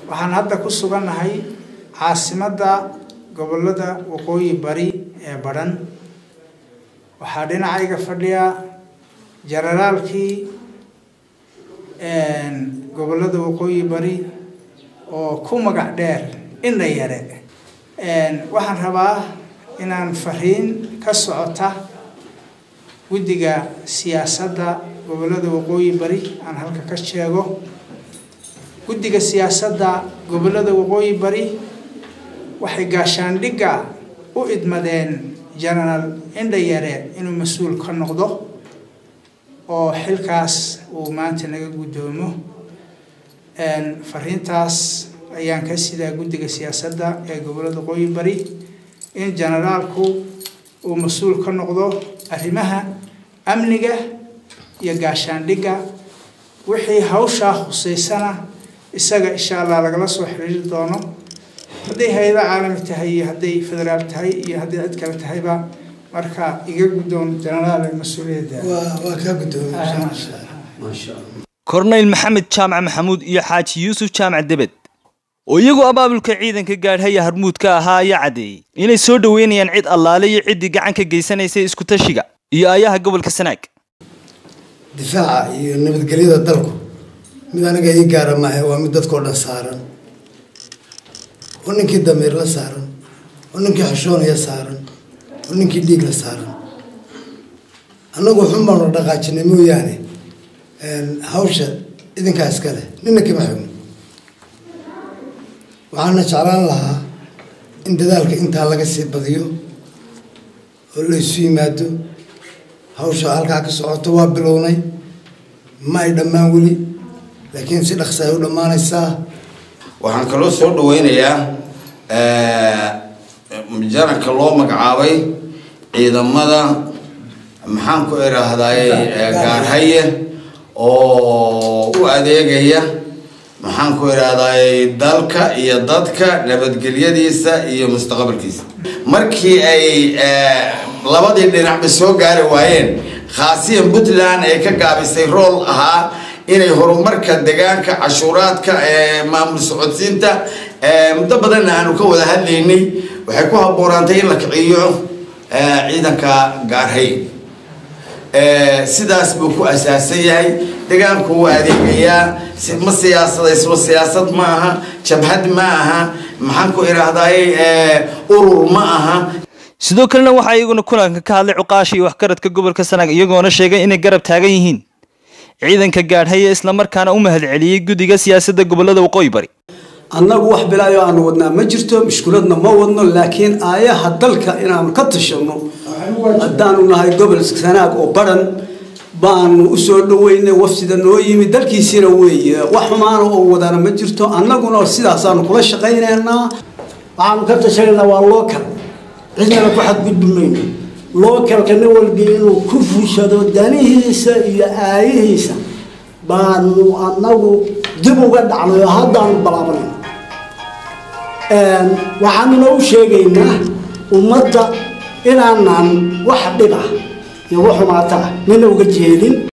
waxaan hadda ku sugannahay caasimadda gobollada waqooyi bari ee badhan waxaa dhinacayga fadhiya jenaraalkii gobollada waqooyi bari oo ku magac dheer indha yare waxaan rabaa inaan fariin ka socota guddiga siyaasadda gobollada waqooyi bari aan halka ka sheego guddiga siyaasadda gobollada waqooyi bari waxay gaashaandhigga u idmadeen genaraal indhayare inuu mas-uul ka noqdo oo xilkaas uu maanta naga guddoomo fariintaas ayaan ka sidaa guddiga siyaasadda ee gobollada waqooyi bari in generaalku uu mas-uul ka noqdo arrimaha amniga iyo gaashaandhigga wixii hawshaa khuseysana isaga insha allah lagala soo xiriiri doono hadday hay-ada caalami tahay iyo hadday federaal tahay iyo hadday cid kale tahayba marka iga guddoon jenaraal mas-uuliyadda waa kaa guddoomi korneyl maxamed jaamac maxamuud iyo xaaji yuusuf jaamac debed oo iyagoo abaabulka ciidanka gaadhaya harmuudka ahaa ayaa caddeeyey inay soo dhoweynayaan cid allaale iyo ciddii gacan ka geysanaysay isku-tashiga iyo aayaha gobolka sanaag difaaca iyo nabadgelyada dalku mid aniga ii gaara maahe waa mid dadkao dhan saaran oo ninkii damiir la saaran oo ninkii xushoonaya saaran oo ninkii dhiig la saaran annagu xun baanu dhaqaajinay mooyaane hawsha idinkaa iska leh nina kama xigno waxaana jeclaan lahaa in dadaalka intaa laga sii badiyo oo la isu yimaado hawsha halkaa ka socoto waa bilownay ma ay dhammaan weli laakiin si dhaqsa ay u dhammaanaysaa waxaan kaloo soo dhaweynayaa janarka loo magacaabay ciidamada maxaan ku idhaahdaye gaarhaye oo u adeegaya maxaan ku idhaahdaye dalka iyo dadka nabadgelyadiisa iyo mustaqbalkiisa markii ay labadii dhinacba soo gaari waayeen khaasiyan puntland ay ka gaabisay rool ahaa inay horumarka deegaanka cashuuraadka maamul socodsiinta muddo badanna aanu ka wada hadlaynay waxay ku haboonaantay in la kiciyo ciidanka gaarhay sidaas buu ku asaasan yahay deegaanku wuu adeegayaa ma siyaasadayslo siyaasad ma aha jabhad ma aha maxaan ku idhaahdaye urur ma aha sidoo kalena waxaa iyaguna kulanka ka hadlay cuqaasha iyo waxgaradka gobolka sanaag iyagoona sheegay inay garab taagan yihiin ciidanka gaadhaya islamarkaana u mahadceliyey guddiga siyaasadda gobollada waqooyi bari annagu wax bilaayo aanu wadnaa ma jirto mushkuladna ma wadno laakiin aayaha dalka inaanu ka tashanno haddaanu nahay gobol sanaag oo badhan baanu usoo dhaweynay wafsida noo yimi dalkiisiina weeye wax xumaana oo wadana ma jirto annaguna sidaasaanu kula shaqaynaynaa waxaanu ka tashanaynaa waa local cidnana ku xadgudbi mayno localka nin walbi inuu ku fushado danihiisa iyo aayihiisa baanu annagu dib uga dhacnay oo haddaanu balaabanayno waxaanuna u sheegaynaa ummadda inaanan wax dhib ah iyo wax xumaata ah nina uga jeedin